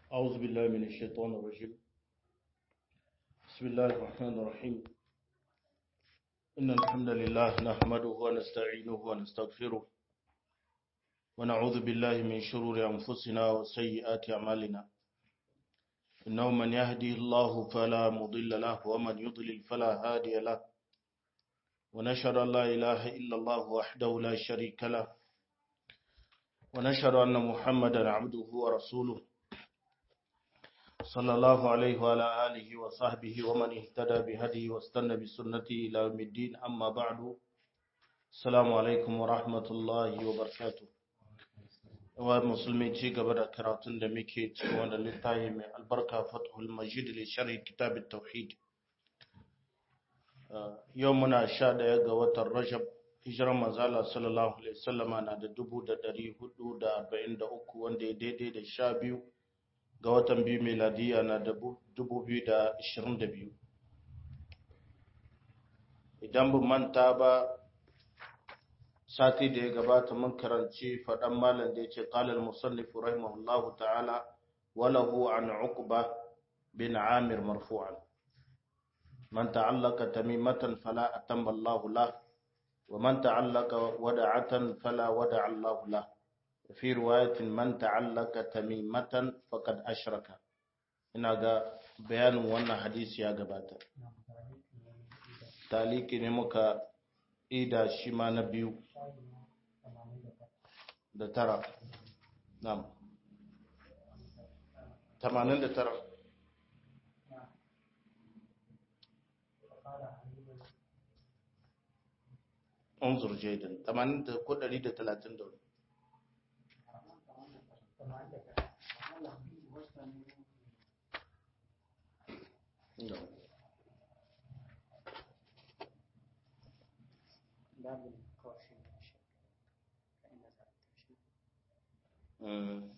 أعوذ بالله من الشيطان الرجيم بسم الله الرحمن الرحيم إن الحمد لله نحمده ونستعينه ونستغفره ونعوذ بالله من شرور أنفسنا وسيئات أعمالنا إنه من يهدي الله فلا مضل له ومن يضلل فلا هادي له ونشهد أن لا إله إلا الله وحده لا شريك له ونشهد أن محمدا عبده ورسوله صلى الله عليه وعلى آله وصحبه ومن اهتدى بهديه واستنى بسنته إلى يوم الدين أما بعد السلام عليكم ورحمة الله وبركاته wa musulmi ci gaba da karatun da muke cikin wanda littafi mai albarka fathul majid li sharhi kitab tauhid yau muna sha daya ga watan rajab hijiran manzala sallallahu alaihi wasallama na da dubu da dari hudu da arba'in da uku wanda ya daidai da sha biyu ga watan biyu meladiya na da dubu biyu da ashirin da biyu idan bu manta ba sati da ya gabata mun karanci faɗan malam da ya ce ƙalar musallifu rahimahullahu ta'ala walahu an uqba bin amir marfu'an man ta'allaka tamimatan fala atamma Allahu lah wa man ta'allaka wada'atan fala wada'a Allahu lah fi riwayatin man ta'allaka tamimatan faqad ashraka ina ga bayanin wannan hadisi ya gabata taliki ne muka ida shi ma na biyu da tara nam tamanin da tara unzur jaidan tamanin da ko ɗari da talatin da wani No. باب الكوفي والشك فإن ذلك شيء Mm.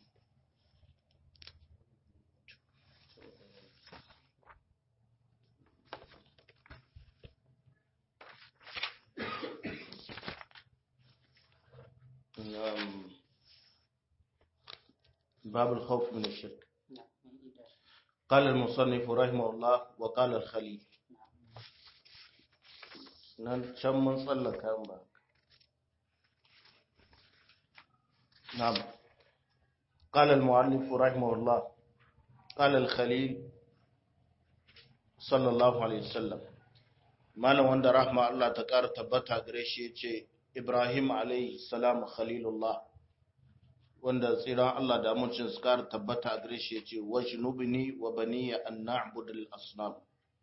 نعم. باب الخوف من الشرك نعم من إيجاد قال المصنف رحمه الله وقال الخليل nan can mun tsallaka ba نعم قال المؤلف رحمه الله قال الخليل صلى الله عليه وسلم malam wanda rahma Allah ta ƙara tabbata gare shi yace Ibrahim alayhi salam khalilullah wanda tsiran Allah da amincin su ƙara tabbata gare shi yace wajnubni wa baniya an na'budul asnam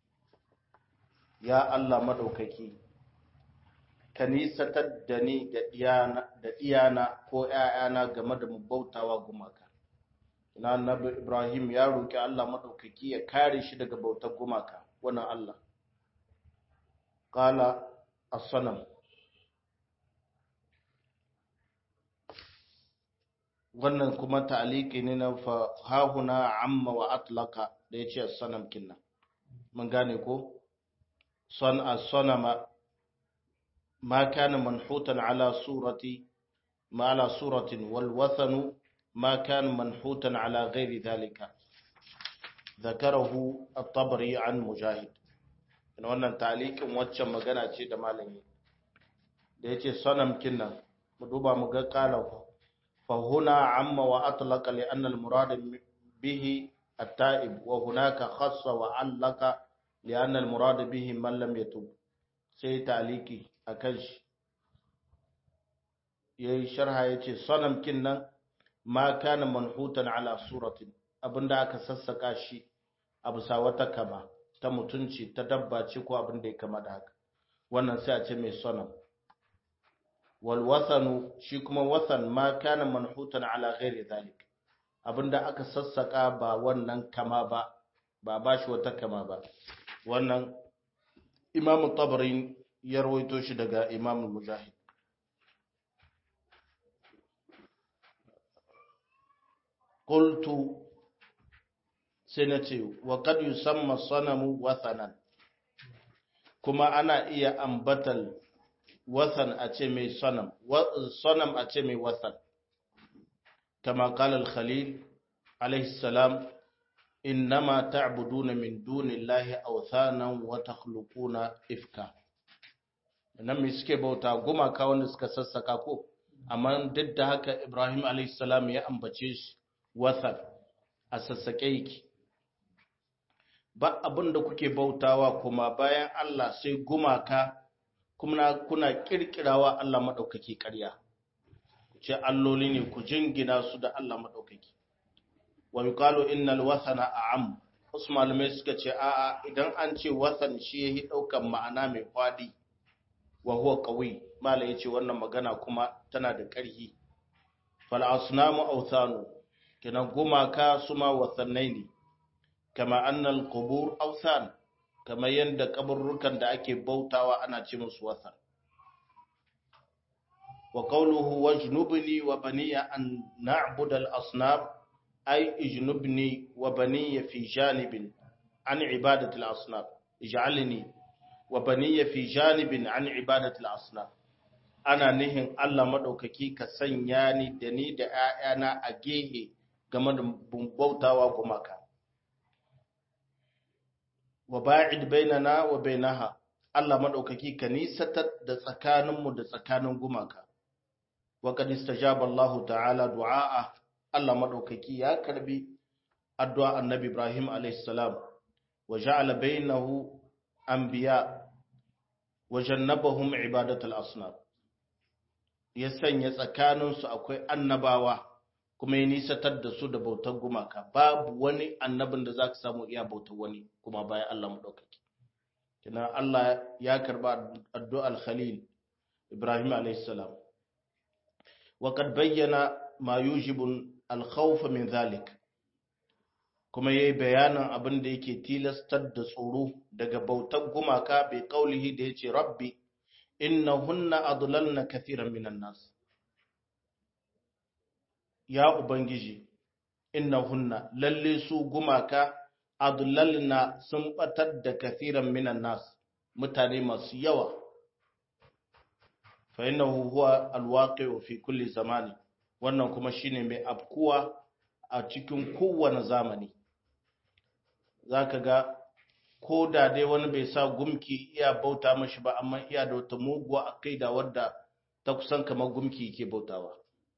ya Allah madaukaki ka nisatar da ni da ɗiyana ko ‘ya'yana game da mu bautawa gumaka. Ina annabi Ibrahim ya roƙi Allah maɗaukaki ya kare shi daga bautar gumaka, wannan Allah. Ƙala as-sanam. Wannan kuma ta'aliki ne na fahahuna amma wa atlaka da ya ce as-sanam kinna. Mun gane ko? Son as-sanama ما كان منحوتا على صورة ما على صورة والوثن ما كان منحوتا على غير ذلك ذكره الطبري عن مجاهد in wannan talikin waccan magana ce da malami da yace sanam kinnan mu duba mu ga qala fa huna amma wa atlaqa li anna al murad bihi at-ta'ib wa hunaka khassa wa allaka li anna al murad bihi man lam yatub sai taliki a kan shi ya yi sharha ya ce sanamkin nan ma kana manhutan ala suratin abinda aka sassaka shi a bisa wata kama ta mutunci ta dabba ce ko abinda ya kama da haka wannan sai a ce mai sanam wal wasanu shi kuma wasan ma kana manhutan ala ghairi zalik abinda aka sassaka ba wannan kama ba ba ba shi wata kama ba wannan imamu tabarin ya rawaito shi daga Imam Mujahid qultu sai na ce wa kad yusamma sanamu wathanan kuma ana iya ambatal wathan a ce mai sanam sanam a ce mai wathan kama qala al-khalil alaihi salam innama ta'buduna min dunillahi awthanan wa takhluquna ifka nan me suke bauta gumaka wanda suka sassaka ko amma duk da haka Ibrahim alayhi salam ya ambace shi wathan a sassake yake ba abin da kuke bautawa kuma bayan Allah sai gumaka kuma kuna kirkirawa Allah madaukaki ƙarya ce alloli ne ku jingina su da Allah madaukaki wa yuqalu innal wathana a'am wasu malamai suka ce a'a idan an ce wathan shi yahi daukan ma'ana mai fadi wa huwa qawi mala yace wannan magana kuma tana da ƙarfi fal asnamu awthanu kina gumaka suma wathannai ne kama annal qubur awthan kama yanda kaburrukan da ake bautawa ana ce musu wathan wa qawluhu wajnubni wa baniya an na'budu al asnam ay ijnubni wa baniya fi janibin an ibadati al asnam ij'alni wa baniya fi janibin an ibadati al asnam ana nihin Allah madaukaki ka sanya ni da ni da ƴaƴana a gehe game da bautawa gumaka wa ba'id bainana wa bainaha Allah madaukaki ka nisatar da tsakaninmu da tsakanin gumaka wa qad istajaba Allah ta'ala du'a Allah madaukaki ya karbi addu'a annabi Ibrahim alayhis salam wa ja'ala bainahu anbiya wa jannabahum ibadatul asnam ya sanya tsakaninsu akwai annabawa kuma ya nisatar da su da bautar gumaka babu wani annabin da za ka samu iya bautar wani kuma bayan Allah maɗaukaki kina Allah ya karba addu'ar Khalil Ibrahim alaihissalam wa kad bayyana ma yujibu al-khawf min zalik kuma yayi bayanin abin da yake tilastar da tsoro daga bautar gumaka bai kaulihi da yace rabbi innahunna adlalna kathiran minan nas ya Ubangiji, innahunna lalle su gumaka adlalna sun batar da kathiran minan nas mutane masu yawa fa innahu huwa alwaqi'u fi kulli zamani wannan kuma shine mai afkuwa a cikin kowane zamani zaka ga ko da dai wani bai sa gumki iya bauta mashi ba amma iya da wata muguwa akaida wadda ta kusan kamar gumki yake bautawa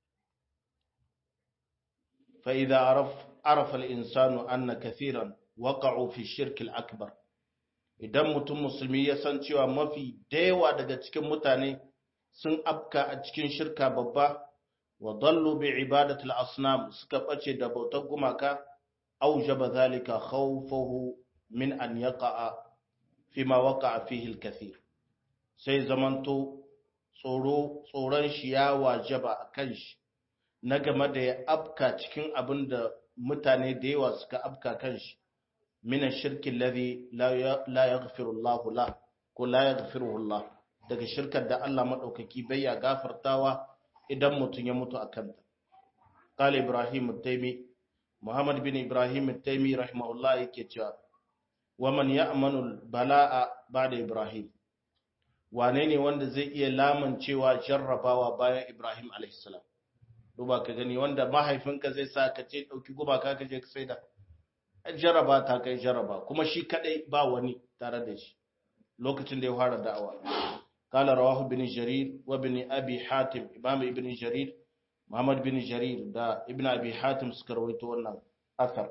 فإذا عرف عرف الإنسان أن كثيرا وقعوا في الشرك الأكبر idan mutum musulmi ya san cewa mafi dayawa daga cikin mutane sun afka a cikin shirka babba wa dallu bi ibadatil asnam suka bace da bautar gumaka aujaba zalika khawfuhu min an yaqa'a fima waqa'a fihi al-kathir sai zamanto tsoro tsoron shi ya wajaba akan shi na game da ya afka cikin abin da mutane da yawa suka afka kan shi mina shirkin lari la ya gafirullahu la ko la ya gafirullah daga shirkar da Allah maɗaukaki bai ya gafartawa idan mutum ya mutu a kanta. Kala Ibrahim Taimi, Muhammad bin Ibrahim Taimi rahimahullah yake cewa, Waman ya amanul bala'a ba da Ibrahim, wane ne wanda zai iya lamancewa jarrabawa bayan Ibrahim alaihissalam? duba ka gani wanda mahaifinka zai sa ka ce ɗauki gumaka ka je ka sai da jaraba ta kai jaraba kuma shi kadai ba wani tare da shi lokacin da ya fara da'awa qala rawahu bin jarir wa bin abi hatim imam ibn jarir muhammad bin jarir da ibn abi hatim suka rawaito wannan athar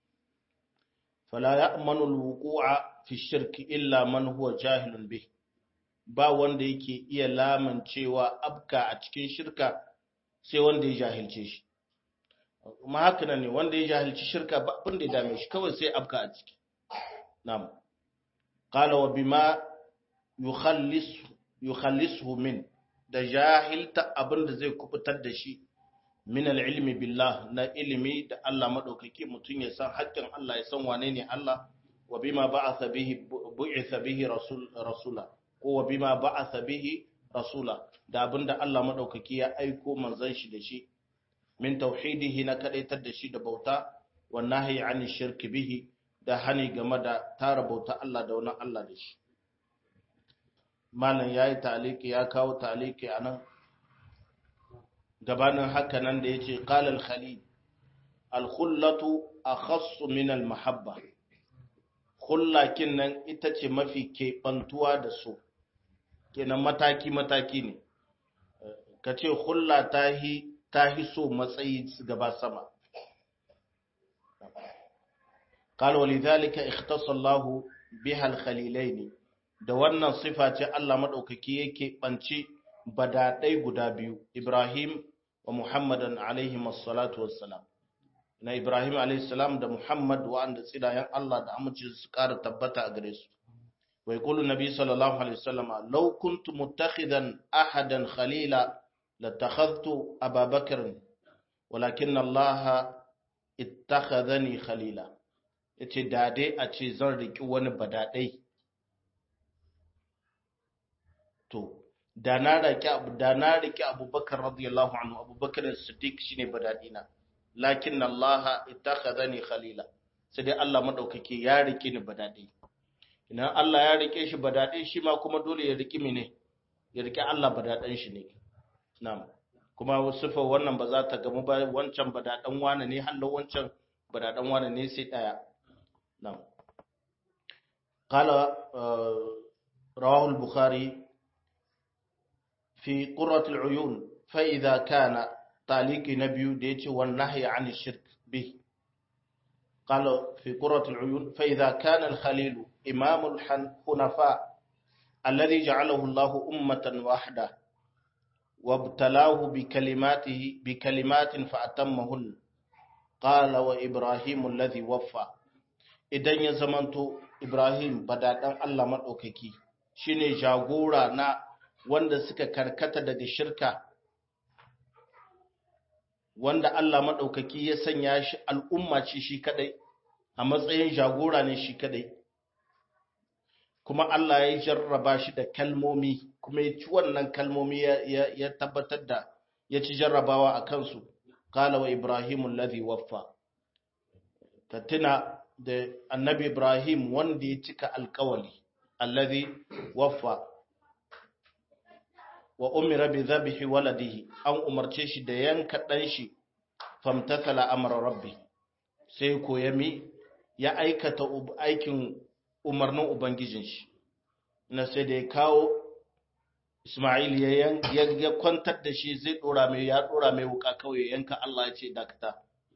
fala ya'manu al-wuqu'a fi shirk illa man huwa jahilun bih ba wanda yake iya lamancewa abka a cikin shirka sai wanda ya jahilce shi kuma haka nan ne wanda ya jahilci shirka ba abin da ya dame shi kawai sai abka a ciki na'am qala wa bima yukhallis yukhallisuhu min da jahilta abin da zai kubutar da shi min al-ilmi billah na ilimi da Allah madaukaki mutun ya san haƙƙin Allah ya san wane ne Allah wa bima ba'atha bihi bu'itha bihi rasul rasula ko wa bima ba'atha bihi rasula da abinda Allah madaukaki ya aiko manzon shi da shi min tauhidihi na kadaitar da shi da bauta wa nahyi ani shirki bihi da hani game da tara bauta Allah da wani Allah da shi malam yayi taliki ya kawo taliki anan gabanin haka nan da yace qala al-khalil alkhullatu akhassu min almahabba khullakin nan ita ce mafi keɓantuwa da so kenan mataki mataki ne ka ce hulla tahi tahi so matsayi gaba sama قال ولذلك اختص الله بها الخليلين da wannan sifa ce Allah madaukaki yake banci badadai guda biyu Ibrahim wa Muhammadan alaihi wassalatu wassalam na Ibrahim alaihi salam da Muhammad wa'anda tsidayen Allah da amince su ƙara tabbata a gare su wa yaqulu nabi sallallahu alaihi wasallam law kuntu muttakhidan ahadan khalila latakhadhtu Aba Bakr walakin Allah ittakhadhani khalila yace da dai a ce zan riki wani badadai to da na riki abu da na riki Abubakar radiyallahu anhu Abubakar Siddiq shine badadina lakin Allah ittakhadhani khalila sai dai Allah madaukake ya rike ni badadai idan Allah ya rike shi badadai shi ma kuma dole ya riki mene ya rike Allah badadan shi ne na'am kuma sifar wannan ba za ta gamu ba wancan badadan wane ne hallo wancan badadan wane ne sai daya na'am qala rawahu al-bukhari fi qurrat al-uyun fa idha kana taliki na biyu da yace wan nahyi an shirk bi qala fi qurrat al-uyun fa idha kana al-khalil imam al-hunafa alladhi ja'alahu Allah ummatan wahda وابتلاه بكلماته بكلمات فأتمهن قال وإبراهيم الذي وفى idan ya zamanto Ibrahim badadan Allah madaukaki shine jagora na wanda suka karkata daga shirka wanda Allah madaukaki ya sanya shi al'umma ce shi kadai a matsayin jagora ne shi kadai kuma Allah ya jarraba shi da kalmomi kuma ya ci wannan kalmomi ya tabbatar da ya ci jarrabawa a kansu kala wa ibrahimun ladhi waffa ka tuna da annabi ibrahim wanda ya cika alkawali alladhi waffa wa umira bi dhabhi waladihi an umarce shi da yanka dan shi famtathala amra rabbi sai ko yami ya aikata aikin umarnin Ubangijin shi, na sai da ya kawo Ismail ya kwantar da shi zai ɗora mai ya ɗora mai wuka kawai yanka Allah ya ce dakata.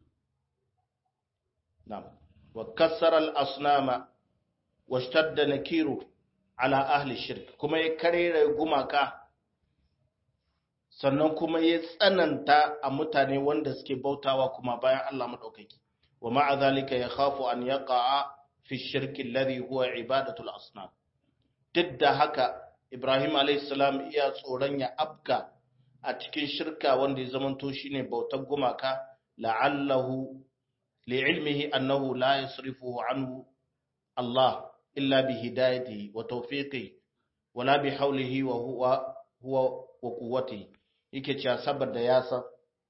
Wa kassar al'asnama wa da na kiro ala ahli shirk, kuma ya karera gumaka, sannan kuma ya tsananta a mutane wanda suke bautawa kuma bayan Allah maɗaukaki. Wa ma'a zalika ya khafu an yaƙa'a fi shirki alladhi huwa ibadatul asnam duk da haka Ibrahim alayhi salam iya tsoron ya abka a cikin shirka wanda ya zamanto shine bautar gumaka la'allahu li'ilmihi annahu la yasrifuhu anhu Allah illa bi hidayatihi wa tawfiqihi wala bi hawlihi wa huwa huwa wa quwwatihi yake cewa saboda ya san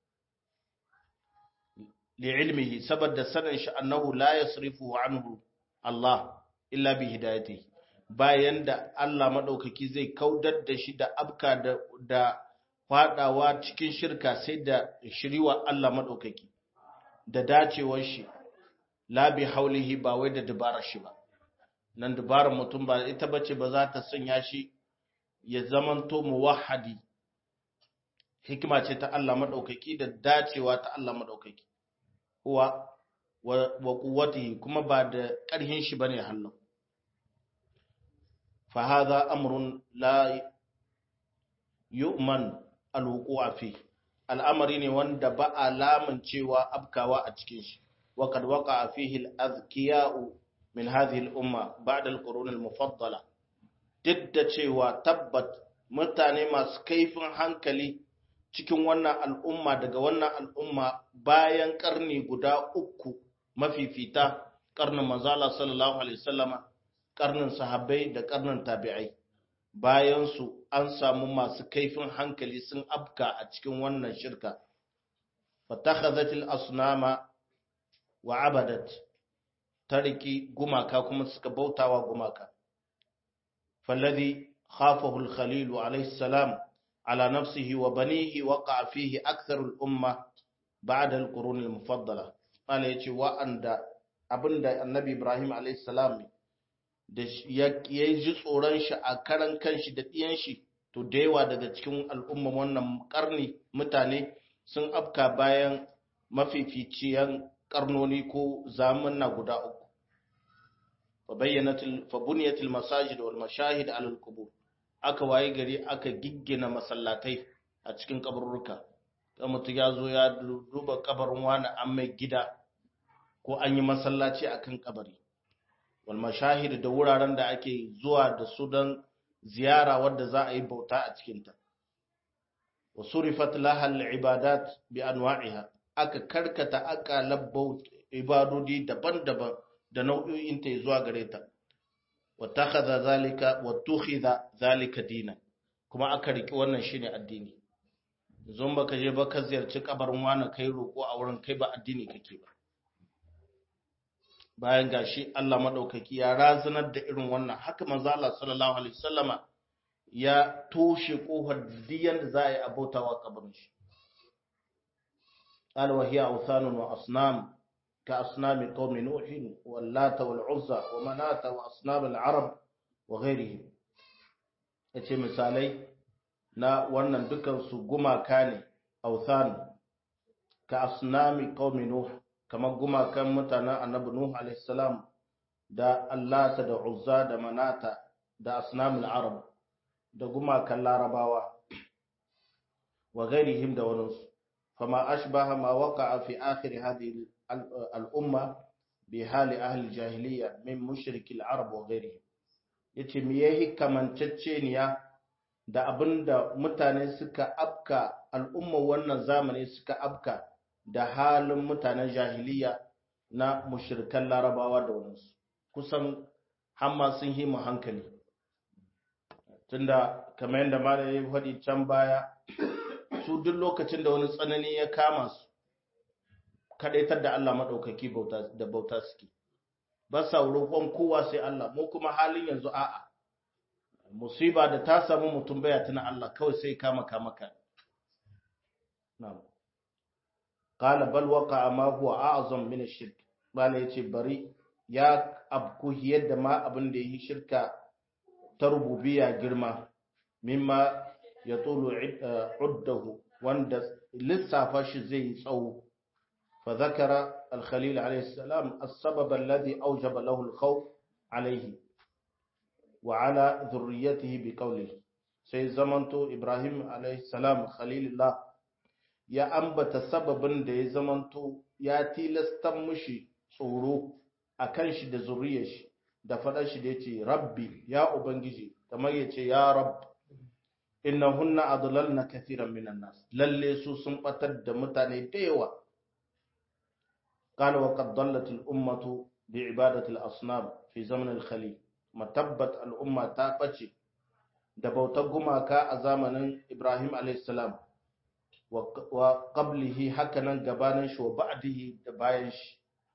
li'ilmihi saboda sanin shi annahu la yasrifuhu anhu Allah illa bi hidayati bayan da Allah madaukaki zai kaudar da shi da abka da da fadawa cikin shirka sai da shiriwa Allah madaukaki da dacewar shi la bi haulihi ba wai da dabarar shi ba nan dabarar mutum ba ita bace ba za ta sanya shi ya zamanto muwahhadi hikima ce ta Allah madaukaki da dacewa ta Allah madaukaki huwa wa kuwatihi kuma ba da ƙarhin shi bane hannu fa hadha amrun la yu'man alwuqu'u fi al'amari ne wanda ba alaman cewa abkawa a cikin shi wa kad waqa'a fihi al-azkiya'u min hadhihi al-umma ba'da al-qurun al-mufaddala duk da cewa tabbat mutane masu kaifin hankali cikin wannan al'umma daga wannan al'umma bayan karni guda uku mafifita karnin manzala sallallahu alaihi wasallama karnin sahabbai da karnin tabi'ai bayan su an samu masu kaifin hankali sun afka a cikin wannan shirka fatakhadhatil asnama wa abadat tariki gumaka kuma suka bautawa gumaka falladhi khafahu al-khalil alayhi salam ala nafsihi wa banihi waqa fihi aktharu al-umma ba'da al-qurun al-mufaddala mala yace wa'anda abinda annabi Ibrahim alayhi salam da ya ji tsoron shi a karan kanshi da ɗiyan shi to da yawa daga cikin al'umma wannan karni mutane sun afka bayan mafificiyan karnoni ko zamanna guda uku fa bayyanatul fa buniyatul masajid wal mashahid ala al qubur aka waye gari aka giggina masallatai a cikin kaburruka kan mutum ya zo ya duba kabarin wani an mai gida ko an yi masallaci akan kabari wal mashahid da wuraren da ake zuwa da su don ziyara wadda za a yi bauta a cikinta wa surifat laha al-ibadat bi anwa'iha aka karkata aka labbau ibadodi daban-daban da nau'o'in ta zuwa gare ta wa takhadha zalika wa tukhidha zalika dinan kuma aka riki wannan shine addini zon baka je ba ka ziyarci kabarin wani kai roko a wurin kai ba addini kake ba bayan gashi Allah madaukaki ya razanar da irin wannan haka manzo Allah sallallahu alaihi wasallama ya toshe kofar diyan da za a yi abautawa kabarin shi قال وهي أوثان وأصنام كأصنام قوم نوح واللات والعزى ومناة وأصنام العرب وغيرهم yace misalai na wannan dukansu gumaka ne authan ka asnami qaumi nuh kamar gumakan mutanen annabi nuh alayhi salam da allata da uzza da manata da asnamul arab da gumakan larabawa wa ghairihim da waninsu fama ashbaha ma waqa'a fi akhir hadhihi al-umma bi hali ahli jahiliya min mushriki al-arab wa ghairihim yace me yayi kamanceceniya da abinda mutane suka afka al'umma wannan zamani suka afka da halin mutanen jahiliya na mushrikan larabawa da waninsu kusan hamma sun himu hankali tunda kamar yadda malam ya faɗi can baya su duk lokacin da wani tsanani ya kama su kadaitar da Allah maɗaukaki da bauta suke ba sa roƙon kowa sai Allah mu kuma halin yanzu a'a musiba da ta samu mutum baya tuna Allah kawai sai kama kama ka na'am qala bal waqa ma huwa a'zam min ash-shirk bala yace bari ya abku yadda ma abin da yi shirka ta rububiyya girma mimma ya tulu uddahu wanda lissafa shi zai yi tsawo fa zakara al-khalil alayhi salam as-sabab alladhi awjaba lahu al-khawf alayhi wa ala dhurriyyatihi bi qawlihi sai zamanto ibrahim alayhi salam khalilullah ya ambata sababin da ya zamanto ya tilasta mushi tsoro akan shi da zuriyar shi da faɗar shi da yace rabbi ya ubangiji kamar yace ya rabb innahunna adlalna kathiran minan nas lalle su sun batar da mutane da yawa qala wa qad dallat al ummatu bi ibadati al asnam fi zaman al khalil matabbat al umma ta bace da bautar gumaka a zamanin ibrahim alayhis salam wa qablihi hakanan gabanin shi wa ba'dihi da bayan shi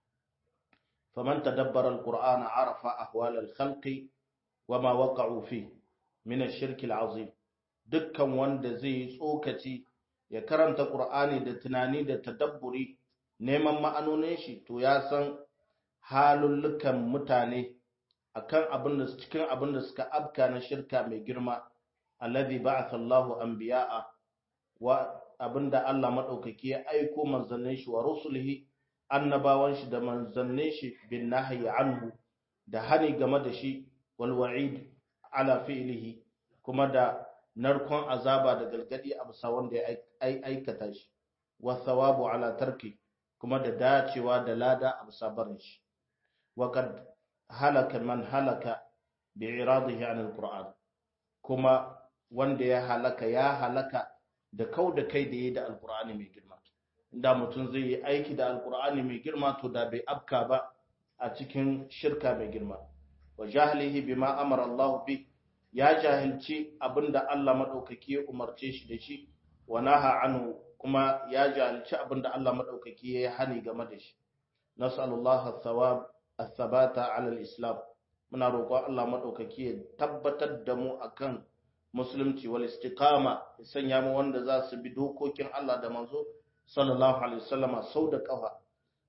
faman tadabbara al qur'ana arafa ahwal al khalqi wama waqa'u fi min ash-shirk al azim dukkan wanda zai yi tsokaci ya karanta ƙur'ani da tunani da tadabburi neman ma'anonin shi to ya san halullukan mutane akan abin da cikin abin da suka afka na shirka mai girma alladhi ba'atha Allahu anbiya'a wa abinda Allah madaukaki ya aiko manzannin shi wa rusulihi annabawan shi da manzannin shi bin nahyi anhu da hani game da shi wal wa'id ala fi'lihi kuma da narkon azaba da galgadi a bisa wanda ya aikata shi wa thawabu ala tarki kuma da dacewa da lada a bisa barin shi wa kad halaka man halaka bi iradihi an alquran kuma wanda ya halaka ya halaka da kau da kai da yi da alqur'ani mai girma inda mutum zai yi aiki da alqur'ani mai girma to da bai afka ba a cikin shirka mai girma wa jahlihi bima amara Allah bi ya jahilci abinda Allah maɗaukaki ya umarce shi da shi wa naha anhu kuma ya jahilci abinda Allah maɗaukaki ya yi hani game da shi nas'alullah thawab athabata ala al-islam muna roƙon Allah maɗaukaki ya tabbatar da mu akan musulunci wal istiqama ya sanya mu wanda za su bi dokokin Allah da manzo sallallahu alaihi wasallama sau da kafa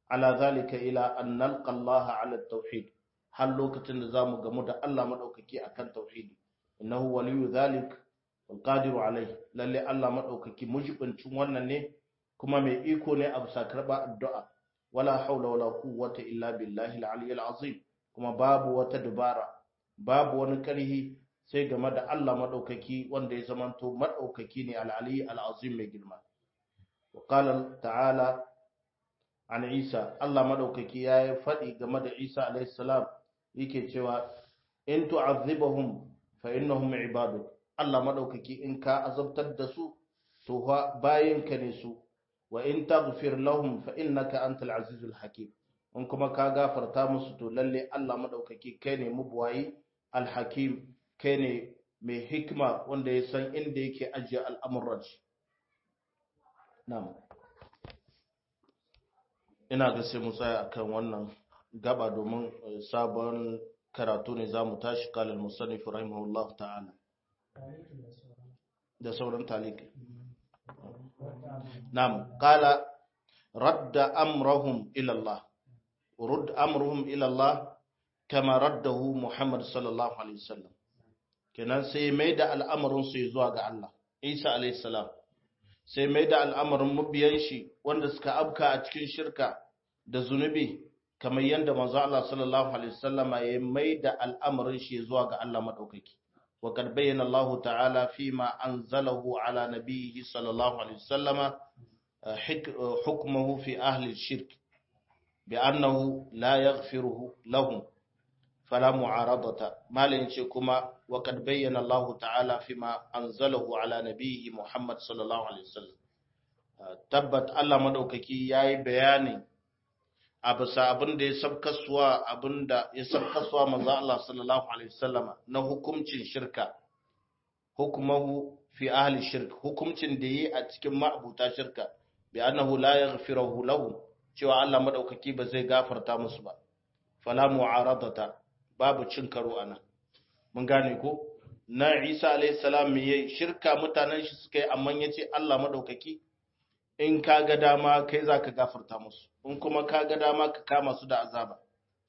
ala zalika ila an nalqa Allah ala tauhid har lokacin da zamu gamu da Allah madaukaki akan tauhidi innahu waliyu zalik wal qadiru alai lalle Allah madaukaki mujibincin wannan ne kuma mai iko ne a bisa karba addu'a wala haula wala quwwata illa billahi al-aliyyil azim kuma babu wata dubara babu wani karhi sai game da Allah madaukaki wanda ya zamanto madaukaki ne al-aliyyi al-azim mai girma wa qala ta'ala an Isa Allah madaukaki ya faɗi game da Isa alayhi salam yake cewa in tu'azzibahum fa innahum ibaduk Allah madaukaki in ka azabtar da su to bayinka ne su wa in taghfir lahum fa innaka antal azizul hakim in kuma ka gafarta musu to lalle Allah madaukaki kai ne mubuwayi alhakim kai ne mai hikima wanda ya san inda yake ajiye al'amuran shi na'am ina ga sai mu tsaya akan wannan gaba domin sabon karatu ne zamu tashi kalal musannif rahimahullahu ta'ala da sauran taliki na'am qala radda amrahum ila Allah رد أمرهم إلى الله كما رده محمد صلى الله عليه وسلم kenan sai mai da al'amarin su zuwa ga Allah Isa alayhi salam sai mai da al'amarin mabiyan shi wanda suka abka a cikin shirka da zunubi kamar yadda manzo Allah sallallahu alaihi wasallam ya mai da al'amarin shi zuwa ga Allah madaukaki wa kad bayyana Allah ta'ala fima anzalahu ala nabiyhi sallallahu alaihi wasallam hukmuhu fi ahli shirk بأنه لا يغفره لهم فلا معارضة ما لنشي كما وقد بين الله تعالى فيما أنزله على نبيه محمد صلى الله عليه وسلم تبت الله مدوككي ياي بياني abisa abin da ya sabkaswa abin da ya sabkaswa manzo Allah sallallahu alaihi wasallama na hukuncin shirka hukumahu fi ahli shirk hukuncin da yi a cikin ma'abuta shirka bi annahu la yaghfiruhu lahum cewa Allah madaukaki ba zai gafarta musu ba fala mu'aradata babu cin karo anan mun gane ko na Isa alayhi salam me yayi shirka mutanen shi suka yi amma yace Allah madaukaki in ka ga dama kai zaka gafarta musu in kuma ka ga dama ka kama su da azaba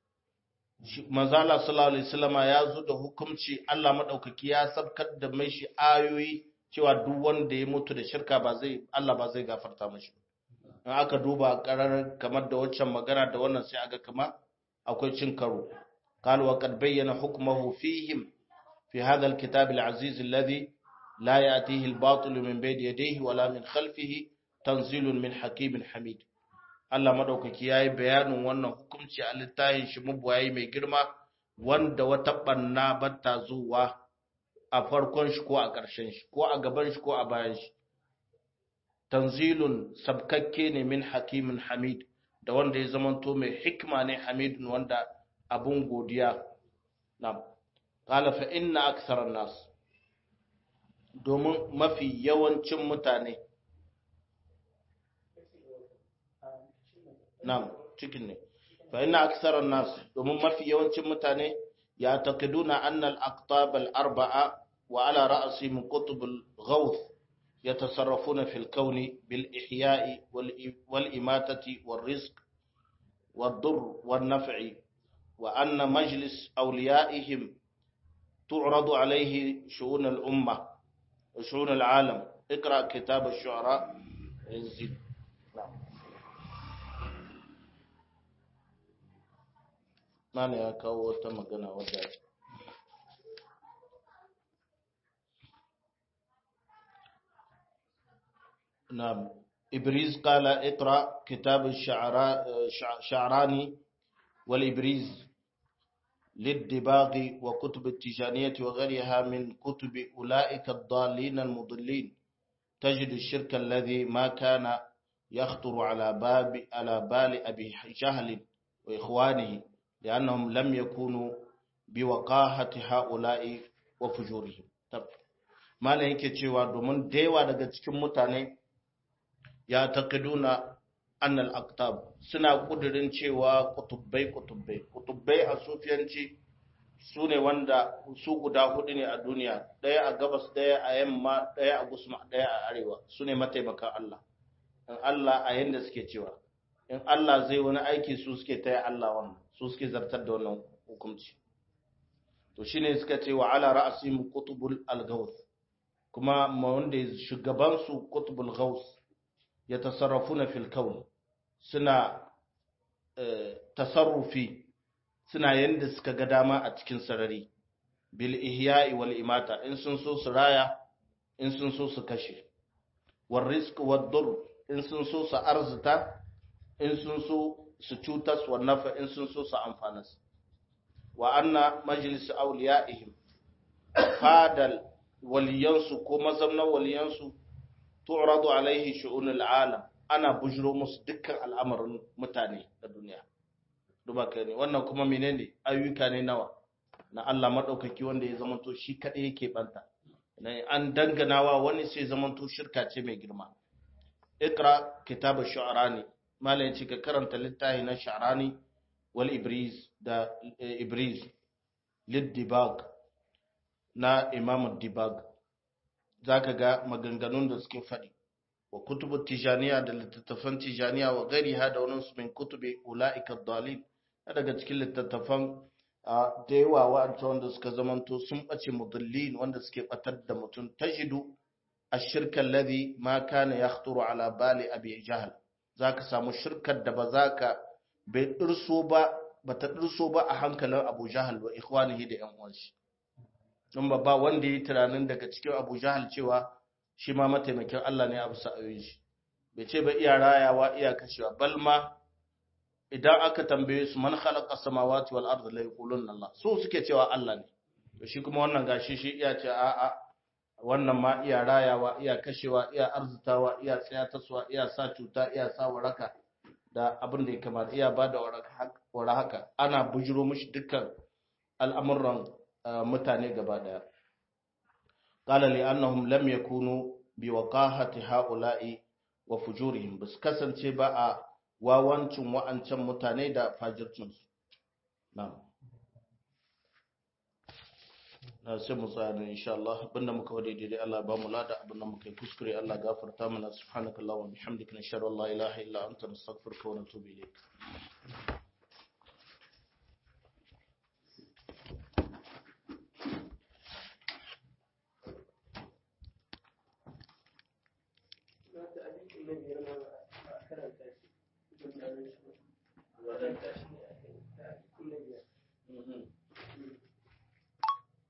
manzala sallallahu alaihi wasallama ya zo da hukunci Allah madaukaki ya sabkar da mai shi ayoyi cewa duk wanda ya mutu da shirka ba zai Allah ba zai gafarta mashi in aka duba karar kamar da waccan magana da wannan sai aga kama akwai cin karo قال وقد بين حكمه فيهم في هذا الكتاب العزيز الذي لا يأتيه الباطل من بين يديه ولا من خلفه تنزيل من حكيم حميد Allah madaukaki yayi bayanin wannan hukunci a littafin shi mubwayi mai girma wanda wata banna batta zuwa a farkon shi ko a ƙarshen shi ko a gaban shi ko a bayan shi tanzilun sabkakke ne min hakimin hamid da wanda ya zamanto mai hikma ne hamidun wanda abun godiya nam qala fa inna aktharan nas domin mafi yawancin mutane nam cikin ne fa inna aktharan nas domin mafi yawancin mutane ya taqiduna anna al-aqtab al-arba'a wa ala ra'si min qutb al-ghawth يتصرفون في الكون بالإحياء والإماتة والرزق والضر والنفع وأن مجلس أوليائهم تعرض عليه شؤون الأمة وشؤون العالم اقرأ كتاب الشعراء انزل ما ne ya kawo wata magana wadda نعم إبريز قال اقرأ كتاب الشعراني والإبريز للدباغ وكتب التجانية وغيرها من كتب أولئك الضالين المضلين تجد الشرك الذي ما كان يخطر على باب على بال أبي جهل وإخوانه لأنهم لم يكونوا بوقاحة هؤلاء وفجورهم طب ما لهيك cewa domin daiwa daga cikin mutane ya taqiduna annal aqtab suna kudirin cewa kutubbai kutubbai kutubbai a sufiyanci su ne wanda su guda hudu ne a duniya daya a gabas daya a yamma daya a gusma daya a arewa su ne mataimakan Allah in Allah a yanda suke cewa in Allah zai wani aiki su suke taya Allah wannan su suke zartar da wannan hukunci to shine suka ce wa ala ra'sim qutbul al-gawth kuma ma wanda shugaban su qutbul gawth ya tasarrafuna fil kawn suna tasarrufi suna yanda suka ga dama a cikin sarari bil ihya'i wal imata in sun so su raya in sun so su kashe war rizq wad dur in sun so su arzuta in sun so su cutas wa nafa in sun so su amfanas wa anna majlis awliyaihim fadal waliyansu ko mazamnan waliyansu tu'radu alaihi shu'unul alam ana bujiro musu dukkan al'amarin mutane da duniya duba kai ne wannan kuma menene ayyuka ne nawa na Allah madaukaki wanda ya zamanto shi kadai yake banta an danganawa wani sai zamanto shirka ce mai girma ikra kitab ash-shu'arani malayin ci ka karanta littafi na sha'rani wal ibriz da ibriz lid-dibag na imam dibag zaka ga maganganun da suke faɗi wa kutubu tijaniya da littattafan tijaniya wa gariha da wani su min kutubi ula'ika dalil daga cikin littattafan da yawa wa'anta wanda suka zamanto sun ɓace mudallin wanda suke ɓatar da mutum tajidu ashirka alladhi ma kana yakhturu ala bali abi jahl zaka samu shirkar da ba zaka bai dirso ba bata dirso ba a hankalin Abu Jahal wa ikhwanihi da ƴan uwan shi don ba wanda yi tunanin daga cikin Abu Jahal cewa shi ma mataimakin Allah ne a bisa ayoyin shi bai ce ba iya rayawa iya kashewa bal ma idan aka tambaye su man khalaqa samawati wal ardi la yaquluna Allah su suke cewa Allah ne to shi kuma wannan gashi shi iya ce a a wannan ma iya rayawa iya kashewa iya arzutawa iya tsayatarwa iya sa cuta iya sa waraka da abin da ya kamata iya bada waraka haka ana bujiro mishi dukkan al'amuran mutane gaba daya قال لأنهم لم يكونوا بوقاحة هؤلاء وفجورهم بس kasance ba a wawancin wa'ancan mutane da fajircinsu na'am na sai mu tsaya ne insha Allah abinda muka wade daidai Allah ba mu lada abinda muka yi kuskure Allah gafarta mana subhanakallahumma wa bihamdika nashhadu an la ilaha illa anta nastaghfiruka wa natubu ilayk na ta abin da mai girma a karanta